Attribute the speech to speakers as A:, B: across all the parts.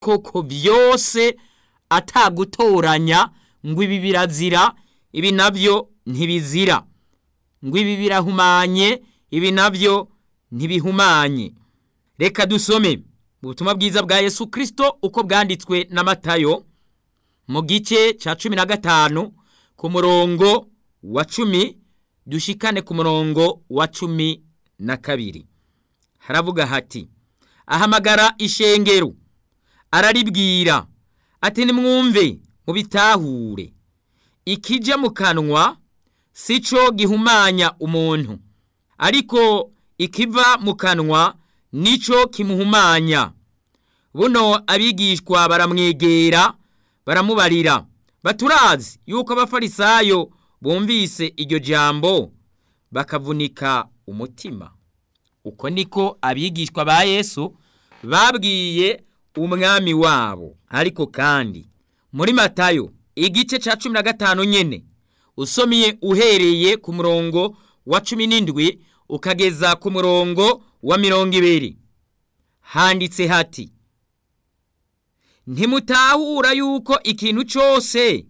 A: koko byose atagutoranya ngo ibi birazira ibi nabyo ntibizira ngo ibi birahumanye ibi nabyo ntibihumanye reka dusome ubutumwa bwiza bwa yesu kirisito uko bwanditswe na matayo mu gice cya cumi na gatanu ku murongo wa cumi dushikane ku murongo wa cumi na kabiri haravuga hati ahamagara ishengero araribwira ati nimwumve mubitahure ikijya mu kanwa si cyo gihumanya umuntu ariko ikiva mu kanwa nicyo kimuhumanya buno abigishwa baramwegera baramubarira baturazi yuko abafarisayo bumvise iryo jambo bakavunika umutima uko niko abigishwa ba yesu babwiye umwami wabo ariko kandi muri matayo igice cya cumi na gatanu nyine usomye uhereye ku murongo wa cumi n'indwi ukageza ku murongo wa mirongo ibiri handitse hati ntimutahura yuko ikintu cyose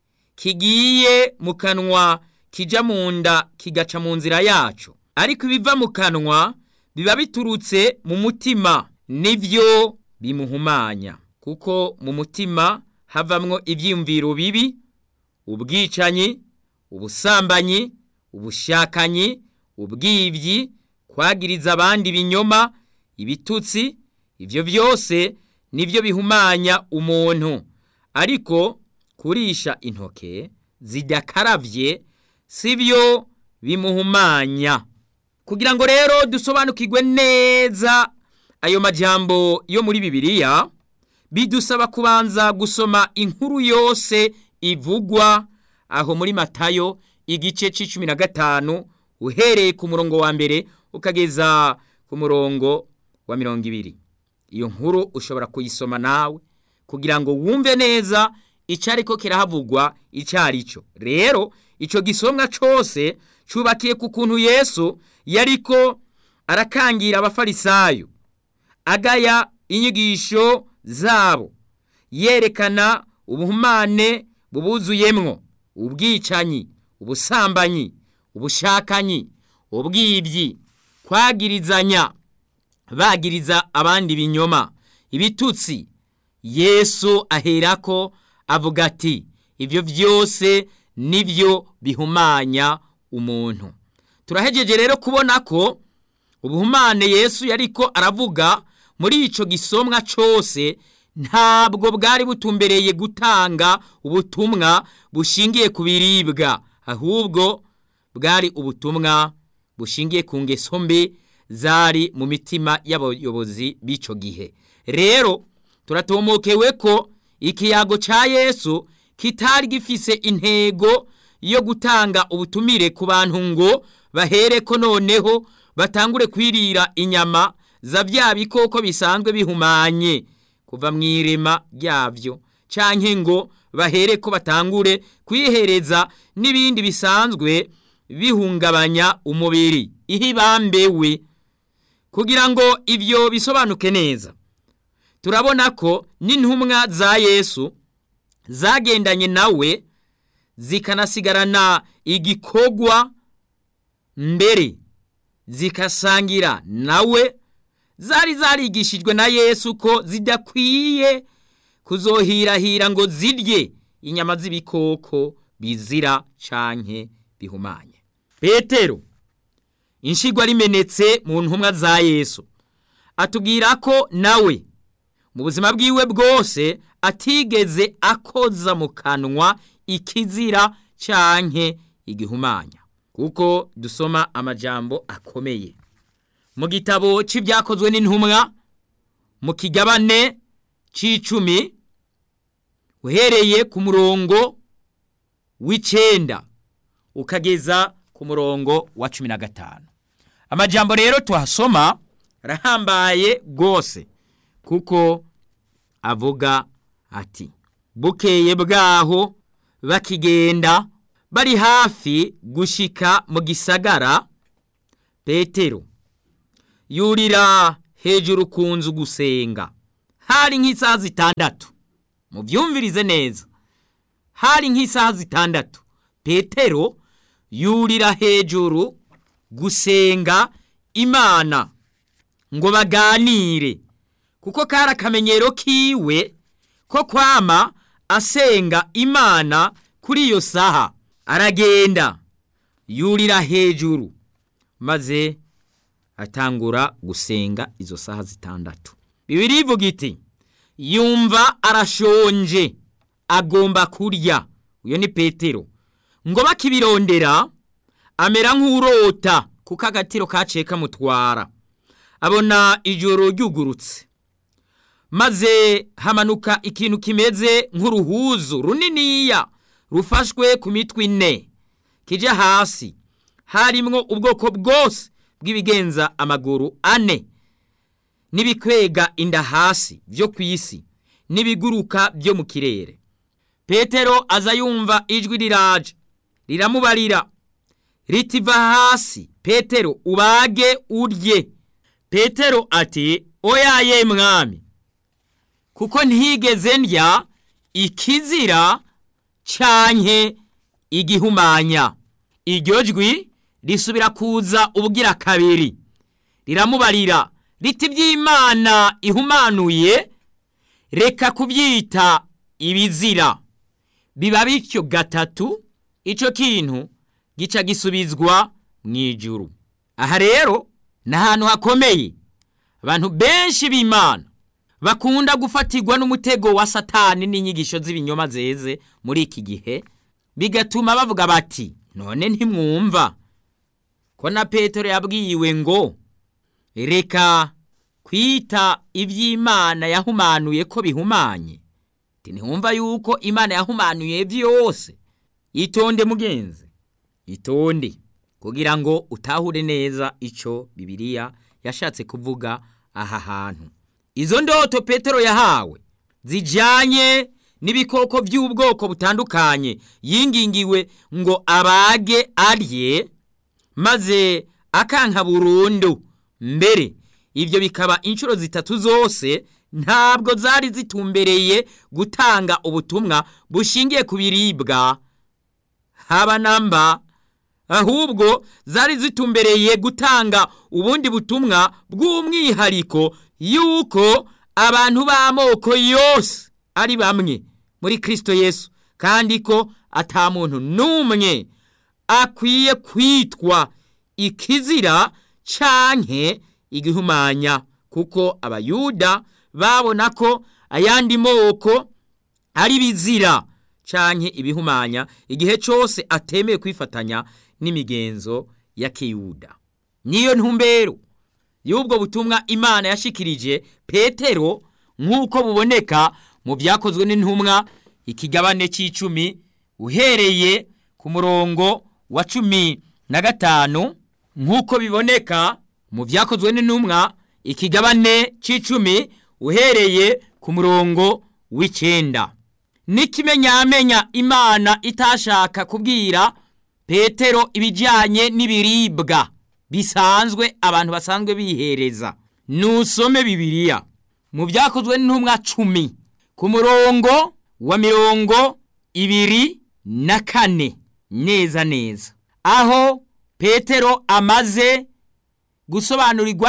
A: kigiye mu kanwa kijya mu nda kigaca mu nzira yacu ariko ibiva mu kanwa biba biturutse mu mutima nibyo bimuhumanya kuko mu mutima havamwo ibyiyumviro bibi ubwicanyi ubusambanyi ubushakanyi ubwibyi kwagiriza abandi ibinyoma ibitutsi ibyo byose nibyo bihumanya umuntu ariko kurisha intoke zidakarabye si byo bimuhumanya kugira ngo rero dusobanukirwe neza ayo majambo yo muri bibiliya bidusaba kubanza gusoma inkuru yose ivugwa aho muri matayo igice c'icumi na gatanu uhereye ku murongo wa mbere ukageza ku murongo wa mirongo ibiri iyo nkuru ushobora kuyisoma nawe kugira ngo wumve neza icyo ariko kirahavugwa icyo ari cyo rero icyo gisomwa cyose cyubakiye ku kuntu yesu yariko arakangira abafarisayo agaya inyigisho zabo yerekana ubuhumane bubuzuyemwo ubwicanyi ubusambanyi ubushakanyi ubwibyi kwagirizanya bagiriza abandi binyoma ibitutsi yesu aherako avuga ati ibyo byose nibyo bihumanya umuntu turahejeje rero kubona ko ubuhumane yesu yariko aravuga muri ico gisomwa cose ntabwo bwari butumbereye gutanga ubutumwa bushingiye ku biribwa ahubwo bwari ubutumwa bushingiye ku ngeso mbi zari mu mitima y'abayobozi b'ico gihe rero turatomokewe ko ikiyago ca yesu kitari gifise intego yo gutanga ubutumire ku bantu ngo bahereko noneho batangure kwirira inyama za bya bikoko bisanzwe bihumanye kuva mu irema ryabyo canke ngo bahereko batangure kwihereza n'ibindi bisanzwe bihungabanya umubiri ihibambewe kugira ngo ibyo bisobanuke neza turabona ko n'intumwa za yesu zagendanye nawe zikanasigarana igikogwa mbere zikasangira nawe zari zarigishijwe na yesu ko zidakwiye kuzohirahira ngo zirye inyama z'ibikoko bizira canke bihumanye petero inshigwa rimenetse mu ntumwa za yesu atubwira ko nawe mu buzima bwiwe bwose atigeze akoza mu kanwa ikizira canke igihumanya kuko dusoma amajambo akomeye mu gitabo c'ibyakozwe n'intumwa mu kigabane c'icumi uhereye ku murongo w'icenda ukageza ku murongo wa cumi na gatanu amajambo rero tuhasoma arahambaye rwose kuko avuga ati bukeye bwaho bakigenda bari hafi gushika mu gisagara petero yurira hejuru ku nzu gusenga hari nk'isaha zitandatu mubyumvirize neza hari nk'isaha zitandatu petero yurira hejuru gusenga imana ngo baganire kuko kari akamenyero kiwe ko kwama asenga imana kuri iyo saha aragenda yurira hejuru maze atangura gusenga izo saha zitandatu bibiri ivuga iti yumva arashonje agomba kurya uyo ni petero ngo bakibirondera amera nk'urota kuko agatiro kaciye kamutwara abona ijoro ryugurutse maze hamanuka ikintu kimeze nk'uruhuzu runiniya rufashwe ku mitwe ine kijya hasi harimwo ubwoko bwose bw'ibigenza amaguru ane n'ibikwega inda hasi byo ku isi n'ibiguruka byo mu kirere petero aza yumva ijwi riraje riramubarira ritiva hasi petero ubage urye petero ati oyaye mwami kuko ntigeze ndya ikizira canke igihumanya iryo jwi risubira kuza ubugira kabiri riramubarira riti by'imana ihumanuye reka kubyita ibizira biba bityo gatatu icyo kintu gica gisubizwa mu ijuru aha rero ni ahantu hakomeye abantu benshi b'imana bakunda gufatirwa n'umutego wa satani n'inyigisho z'ibinyoma zeze muri iki gihe bigatuma bavuga bati none ntimwumva ko na petero yabwiwe ngo reka kwita iby'imana yahumanuye ko bihumanye ntiwumva yuko imana yahumanuye byose itonde mugenzi itonde kugira ngo utahure neza icyo bibiliya yashatse kuvuga aha hantu izo ndoto petero yahawe zijyanye n'ibikoko by'ubwoko butandukanye yingingiwe ngo abage arye maze akanka burundu mbere ibyo bikaba inshuro zitatu zose ntabwo zari zitumbereye gutanga ubutumwa bushingiye ku biribwa haba namba ahubwo zari zitumbereye gutanga ubundi butumwa bw'umwihariko yuko abantu b'amoko yose ari bamwe muri kirisito yesu kandi ko atamuntu n'umwe akwiye kwitwa ikizira canke igihumanya kuko abayuda babona ko ayandi moko ari bizira canke ibihumanya igihe cyose atemeye kwifatanya n'imigenzo ya kiyuda niyo ntumbero y'ubwo butumwa imana yashikirije petero nk'uko buboneka mu byakozwe n'intumwa ikigabane cy'icumi uhereye ku murongo wa cumi na gatanu nk'uko biboneka mu byakozwe n'intumwa ikigabane cy'icumi uhereye ku murongo w'icyenda n'ikimenyamenya imana itashaka kubwira petero ibijyanye n'ibiribwa bisanzwe abantu basanzwe bihereza nusome bibiliya mu byakozwe n'intumwa cumi ku murongo wa mirongo ibiri na kane neza neza aho petero amaze gusobanurirwa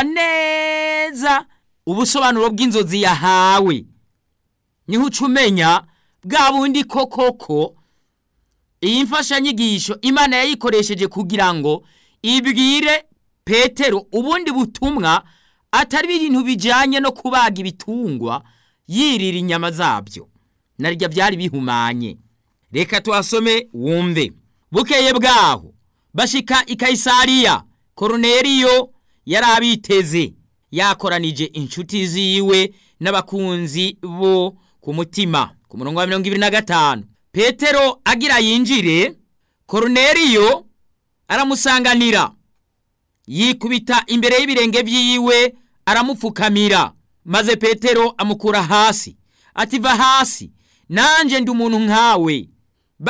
A: neza ubusobanuro bw'inzozi yahawe niho uca umenya bwa bundi koko iyi mfashanyigisho imana yayikoresheje kugira ngo ibwire petero ubundi butumwa atari ibintu bijyanye no kubaga ibitungwa yirira inyama zabyo naryo byari bihumanye reka tuhasome wumve bukeye bwaho bashika i kayisariya koroneriyo yari abiteze yakoranije inshuti ziwe n'abakunzi bo ku mutima ku murongo wa mirongo ibiri na gatanu petero agira yinjire koroneriyo aramusanganira yikubita imbere y'ibirenge by'iwe aramupfukamira maze petero amukura hasi ati va hasi nanjye ndi umuntu nkawe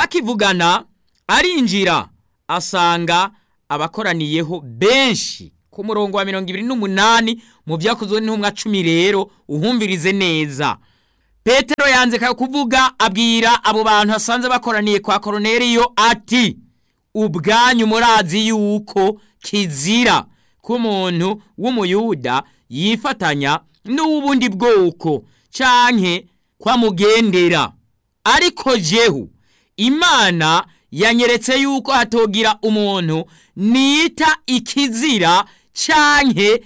A: bakivugana arinjira asanga abakoraniyeho benshi ku murongo wa mirongo ibiri n'umunani mu byakozwe n'intumwa cumi rero uhumvirize neza petero yanze kuvuga abwira abo bantu asanze bakoraniye kwa koroneriyo ati ubwanyu murazi yuko kizira ko umuntu w'umuyuda yifatanya n'ubundi bwoko canke kwamugendera ariko jehu imana yanyeretse yuko hatogira umuntu nita ikizira canke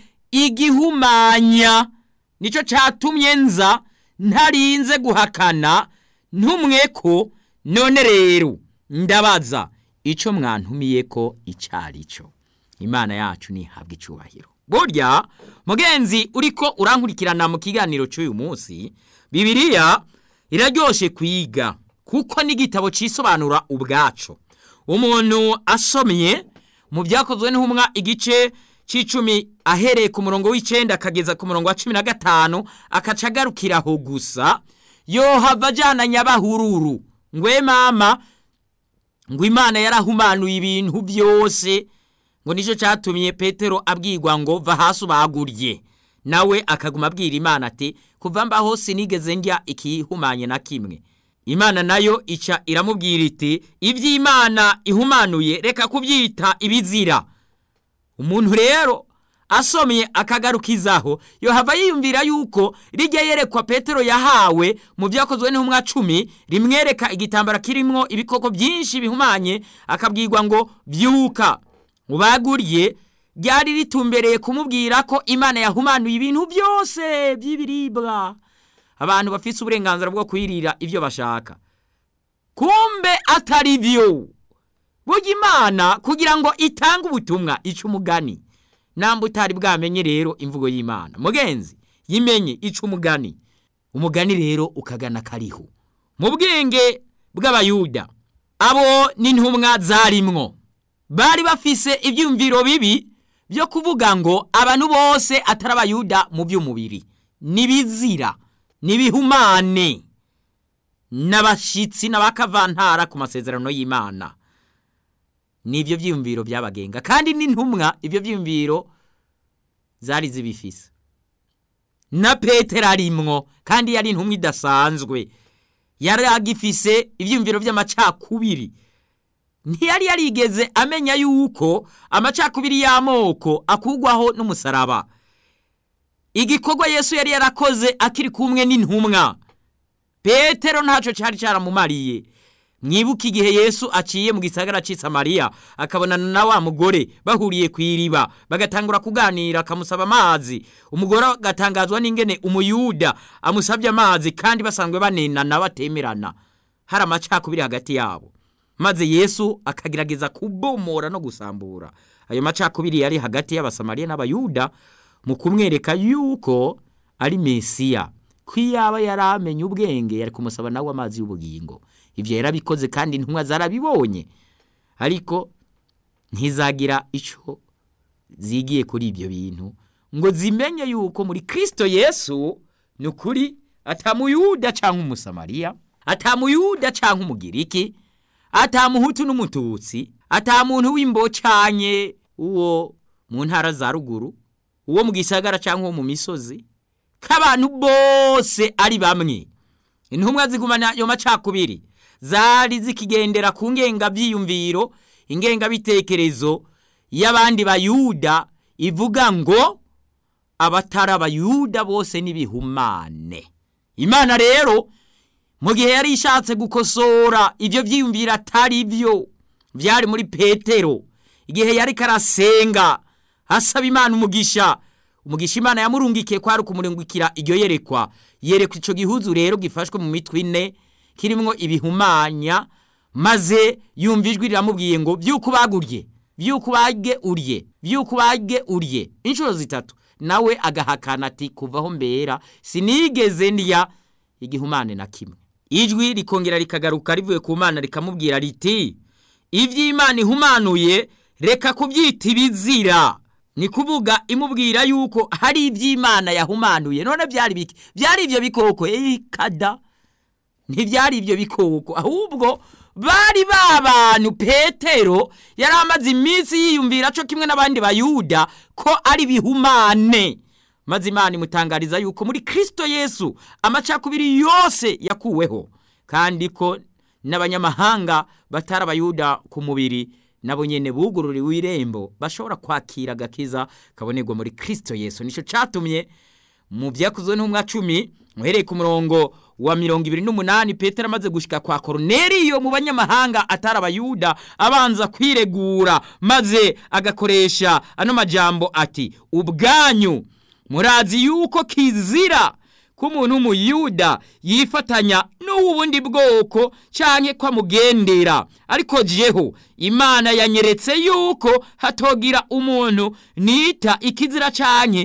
A: igihumanya nico catumye nza ntarinze guhakana ntumwe ko none rero ndabaza ico mwantumiye ko icari cyo imana yacu ntihabwa icubahiro burya mugenzi uriko urankurikirana mu kiganiro cy'uyu munsi bibiliya iraryoshe kwiga kuko n'igitabo cisobanura ubwaco umuntu asomye mu byakozwe n'intumwa igice c'icumi ahereye ku murongo w'icenda akageza ku murongo wa cumi na gatanu akaca agarukiraho gusa yohava ajana nyabahururu ngwe mama ngo imana yarahumanuye ibintu byose ngo nicyo cyatumye petero abwirwa ngo va hasi ubagurye nawe akaguma abwira imana ati kuva mbaho sinigeze ndya ikihumanye na kimwe imana nayo ica iramubwira iti iby'imana ihumanuye reka kubyita ibizira umuntu rero asomye akagarukizaho yohava yiyumvira yuko rijya yerekwa petero yahawe mu byakozwe n'intumwa cumi rimwereka igitambara kirimo ibikoko byinshi bihumanye akabwirwa ngo byuka ubaguriye ryari ritumbereye kumubwira ko imana yahumanuye ibintu byose by'ibiribwa abantu bafite uburenganzira bwo kwirira ibyo bashaka kumbe atari byo burya imana kugira ngo itange ubutumwa ica umugani namba utari bwamenye rero imvugo y'imana mugenzi yimenye ica umugani umugani rero ukagana kariho mu bwenge bw'abayuda abo n'intumwa zarimwo bari bafise ibyumviro bibi byo kuvuga ngo abantu bose atari abayuda mu by'umubiri n'ibizira n'ibihumane n'abashyitsi n'abakavantara ku masezerano y'imana n'ibyo byiyumviro byabagenga kandi n'intumwa ibyo byiyumviro zari zibifise na petero arimwo kandi yari intumwa idasanzwe yari agifise ibyiyumviro by'amacakubiri ntiyari yarigeze amenya yuko amacakubiri y'amoko akugwaho n'umusaraba igikorwa yesu yari yarakoze akiri kumwe n'intumwa petero ntacyo cyari cyaramumariye mwibuke igihe yesu aciye mu gisagara cy'isamariya akabonana na wa mugore bahuriye ku iriba bagatangura kuganira akamusaba amazi umugore agatangazwa n'ingene umuyuda amusabye amazi kandi basanzwe banenana batemerana hari amacakubiri hagati yabo maze yesu akagerageza kubomora no gusambura ayo macakubiri yari hagati y'abasamariya n'abayuda mu kumwereka yuko ari mesiya ko iyaba yari amenye ubwenge yari kumusaba nawe amazi y'ubugingo ibyo yarabikoze kandi intumwa zarabibonye ariko ntizagira icyo zigiye kuri ibyo bintu ngo zimenye yuko muri kirisito yesu ni ukuri atamuyuda cyangwa umusamariya atamuyuda cyangwa umugiriki atamuhutu n'umututsi atamuntu w'imbocanye uwo mu ntara za ruguru uwo mu gisagara cyangwa uwo mu misozi k'abantu bose ari bamwe intumwa zigumana ayo macakubiri zari zikigendera ku ngengabyiyumviro ingengabitekerezo y'abandi bayuda ivuga ngo abatari abayuda bose n'ibihumane imana rero mu gihe yari ishatse gukosora ibyo byiyumvira atari byo byari muri petero igihe yari karasenga asaba imana umugisha umugisha imana yamurungikiye kwari ukumurungikira iryo yerekwa yerekwa icyo gihuzu rero gifashwe mu mitwe ine kirimo ibihumanya maze yumva ijwi riramubwiye ngo byuko ubagurye byuko ubage urye byuko ubage urye inshuro zitatu nawe agahakana ati kuvaho mbera sinigeze ndya igihumane na kimwe ijwi rikongera rikagaruka rivuye ku mana rikamubwira riti iby'imana ihumanuye reka kubyita ibizira ni kuvuga imubwira yuko hari iby'imana yahumanuye none byari biki byari ibyo bikoko ikada ntibyari ibyo bikoko ahubwo bari ba bantu petero yari amaze iminsi yiyumvira cyo kimwe n'abandi bayuda ko ari bihumane maze imana imutangariza yuko muri kirisito yesu amacakubiri yose yakuweho kandi ko n'abanyamahanga batari abayuda ku mubiri nabo nyene bugururiwe irembo bashobora kwakira agakiza kabonerwa muri kirisito yesu nicyo cyatumye mu byakozwe n'umwa cumi muhereye ku murongo wa mirongo ibiri n'umunani petero amaze gushyika kwa koroneriyo mu banyamahanga atari abayuda abanza kwiregura maze agakoresha ano majambo ati ubwanyu murazi yuko kizira ko umuntu w'umuyuda yifatanya n'uw'ubundi bwoko cyangwa ko amugendera ariko jeho imana yanyeretse yuko hatogira umuntu nita ikizira cyane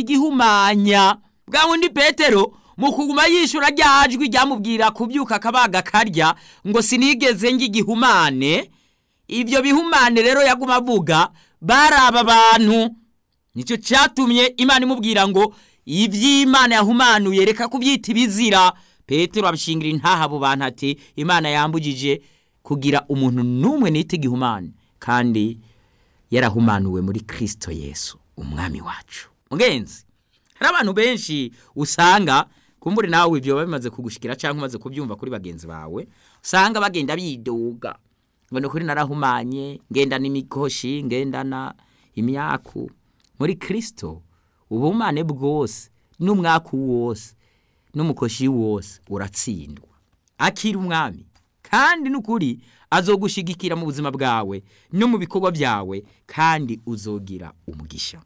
A: igihumanya bwa wundi petero mu kuguma yishyura ryajwi ryamubwira kubyuka akabaga karya ngo sinigeze ng'igihumane ibyo bihumane rero yaguma avuga bari aba bantu nicyo cyatumye imana imubwira ngo iby'imana yahumanuye reka kubyita ibizira petero abishingira intaha abo bantu ati imana yambugije kugira umuntu n'umwe nita igihumane kandi yarahumanuwe muri kirisito yesu umwami wacu mugenzi hari abantu benshi usanga kumbure nawe ibyo biba bimaze kugushikira cyangwa umaze kubyumva kuri bagenzi bawe usanga bagenda bidoga ngo ni ukuri narahumanye ngendana imikoshi ngendana imyaku muri kirisito ubumane bwose n'umwaku wose n'umukoshi wose uratsindwa akira umwami kandi n'ukuri azogushigikira mu buzima bwawe no mu bikorwa byawe kandi uzogira umugisha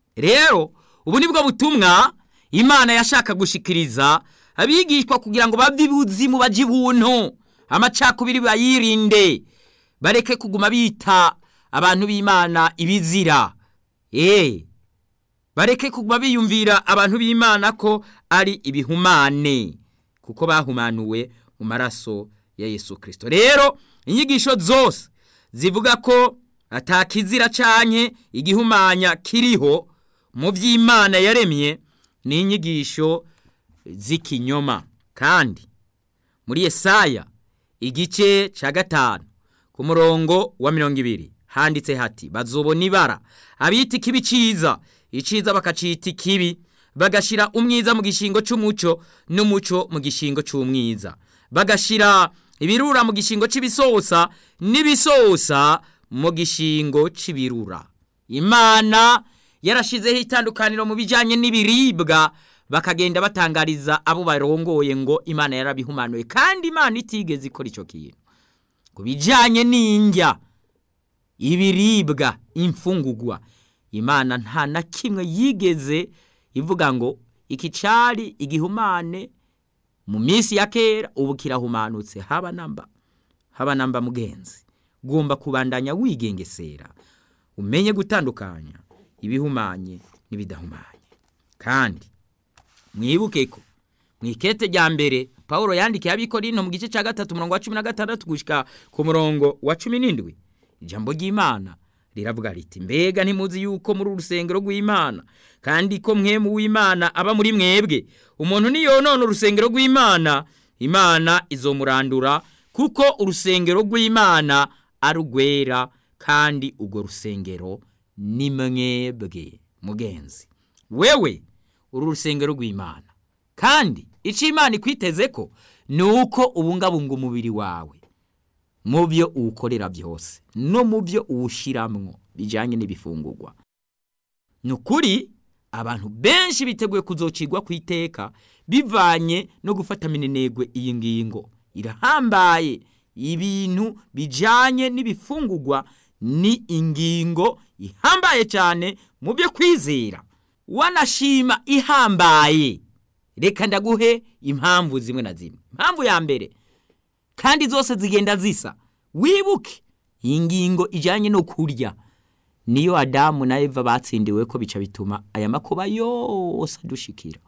A: rero ubu ni bwo butumwa imana yashaka gushikiriza abigishwa kugira ngo bave ibuzimu bajye ibuntu amacakubiri bayirinde bareke kuguma bita abantu b'imana ibizira eee bareke kuguma biyumvira abantu b'imana ko ari ibihumane kuko bahumanuwe mu maraso ya yesu kirisito rero inyigisho zose zivuga ko atakizira cyane igihumanya kiriho mu by'imana yaremye ni inyigisho z'ikinyoma kandi muri Yesaya igice cya gatanu ku murongo wa mirongo ibiri handitse hati bazobona ibara abita ikibi cyiza iciza bakacita ikibi bagashyira umwiza mu gishingo cy'umuco n'umuco mu gishingo cy'umwiza bagashyira ibirura mu gishingo cy'ibisosa n'ibisosa mu gishingo cy'ibirura imana yarashyizeho itandukaniro mu bijyanye n'ibiribwa bakagenda batangariza abo barongoye ngo imana yarabihumanuye kandi imana itigeze ikora icyo kintu ku bijyanye n'indya ibiribwa imfungugwa imana nta na kimwe yigeze ivuga ngo iki cyari igihumane mu minsi ya kera ubu kirahumanutse haba namba haba namba mugenzi ugomba kubandanya wigengesera umenye gutandukanya ibihumanye n'ibidahumanye kandi mwibuke ko mu ikete rya mbere paul yandikiye abikorino mu gice cya gatatu umurongo wa cumi na gatandatu gushyika ku murongo wa cumi n'indwi ijambo ry'imana riravuga riti mbega ntimuzi yuko muri urusengero rw'imana kandi ko mwemu w'imana aba muri mwebwe umuntu niyonona urusengero rw'imana imana izomurandura kuko urusengero rw'imana ari urwera kandi urwo rusengero ni mwebwe mugenzi wewe uru rusengero rw'imana kandi icyo imana ikwiteze ko ni uko ubungabunga umubiri wawe mu byo uwukorera byose no mu byo uwushyiramo bijyanye n'ibifungurwa ni ukuri abantu benshi biteguye kuzocirwa ku iteka bivanye no gufata minenegwe iyi ngingo irahambaye ibintu bijyanye n'ibifungurwa ni ingingo ihambaye cyane mu byo kwizera wanashima ihambaye reka ndaguhe impamvu zimwe na zimwe impamvu ya mbere kandi zose zigenda zisa wibuke iyi ngingo ijyanye no kurya niyo adamu na eva batsindiwe ko bica bituma aya makuba yose adushikira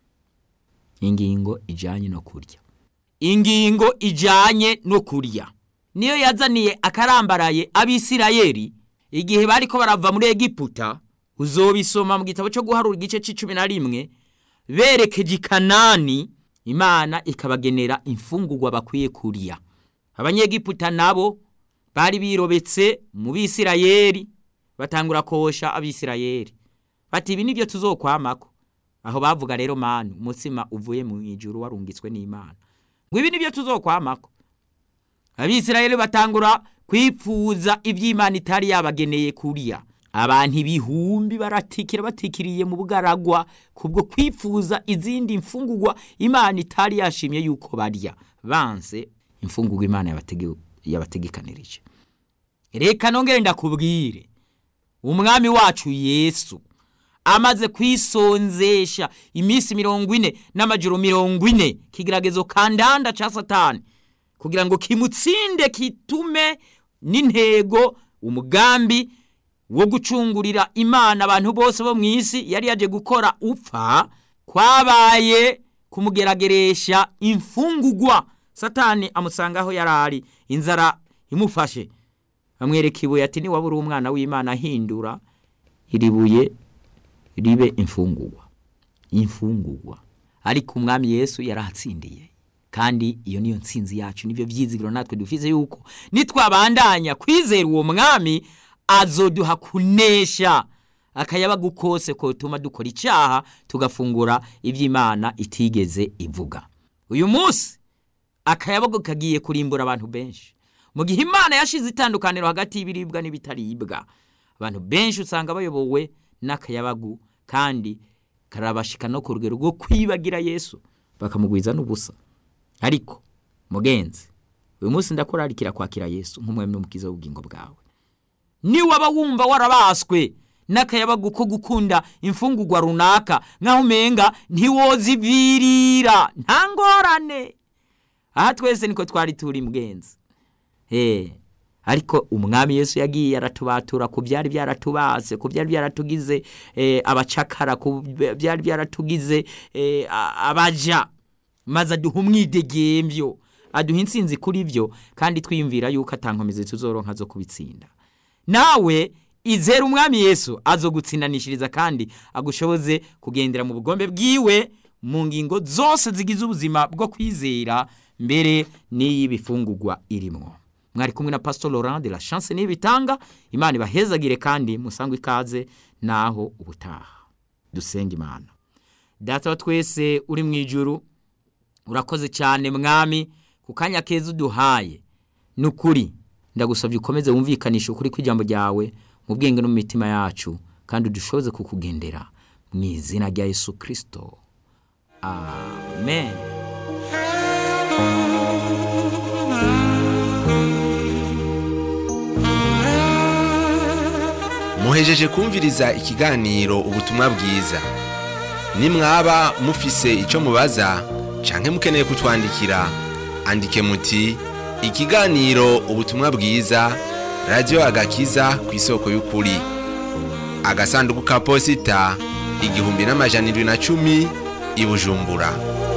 A: ingingo ijyanye no kurya ingingo ijyanye no kurya niyo yazaniye akarambaraye abisirayeri igihe bari ko barava muri egiputa uzobisoma mu gitabo cyo guharura igice cy'icumi na rimwe berekeje i kanani imana ikabagenera imfungugwa bakwiye kurya abanyegiputa nabo bari birobetse mu bisirayeri batangura kosha abisirayeri bati ibi nibyo tuzokwamako aho bavuga rero manu umutsima uvuye mu ijuru warungitswe n'imana ngo ibi nibyo tuzokwamako abisirayeli batangura kwipfuza iby'imana itari yabageneye kuriya abantu ibihumbi baratikira batikiriye mu bugaragwa kubwo kwifuza izindi mfungugwa imana itari yashimye yuko barya banse imfungugwa imana yabatege- yabategekanirije reka nongere ndakubwire umwami wacu yesu amaze kwisonzesha iminsi mirongo ine n'amajoro mirongo ine kigeragezo kandanda ca satani kugira ngo kimutsinde kitume n'intego umugambi wo gucungurira imana abantu bose bo mu isi yari yaje gukora upfa kwabaye kumugerageresha imfungugwa satani amusanga aho yari ari inzara imufashe amwereka ibuye ati niwaba uri umwana w'imana ahindura iri buye ribe imfungugwa imfungugwa ariko umwami yesu yarahatsindiye kandi iyo niyo nsinzi yacu nibyo byizigiro natwe dufise yuko nitwabandanya kwizera uwo mwami azoduha kunesha akayabagu kose kotuma dukora icyaha tugafungura iby'imana itigeze ivuga uyu munsi akayabagu kagiye kurimbura abantu benshi mu gihe imana yashize itandukaniro hagati y'ibiribwa n'ibitaribwa abantu benshi usanga bayobowe n'akayabagu kandi karabashika no ku rugero rwo kwibagira yesu bakamugwiza n'ubusa ariko mugenzi uyu munsi ndakurarikira kwakira yesu nk'umwami n'umukiza w'ubugingo bwawe niwaba wumva warabaswe n'akayabagu ko gukunda imfungugwa runaka nk'aho umenga ntiwozivirira nta ngorane aha twese niko twari turi mugenzi Eh, ariko umwami yesu yagiye aratubatura ku byari byaratubase ku byari byaratugize eh, abacakara ku byari byaratugize eh, a- abaja maze aduha umwidegembyo aduha intsinzi kuri byo kandi twiyumvira yuko atankomezi tuzoronka zo kubitsinda nawe izera umwami yesu azogutsindanishiriza kandi agushoboze kugendera mu bugombe bwiwe mu ngingo zose zigize ubuzima bwo kwizera mbere n'iy'ibifungugwa irimwo mwari kumwe na pastor laurent de la chance niyo bitanga imana ibahezagire kandi musangwe ikaze naho ubutaha dusenga imana data wa twese uri mu ijuru urakoze cyane mwami ku kanya keza uduhaye ni ukuri ndagusabye ukomeze wumvikanisha ukuri kw'ijambo ryawe mu bwenge no mu mitima yacu kandi udushoboze kukugendera mu izina rya yesu kirisito amen
B: muhejeje kumviriza ikiganiro ubutumwa bwiza nimwaba mufise icyo mubaza canke mukeneye kutwandikira andike muti ikiganiro ubutumwa bwiza radiyo agakiza ku isoko y'ukuri agasanduku ka posita igihumbi n'amajana indwi na cumi i bujumbura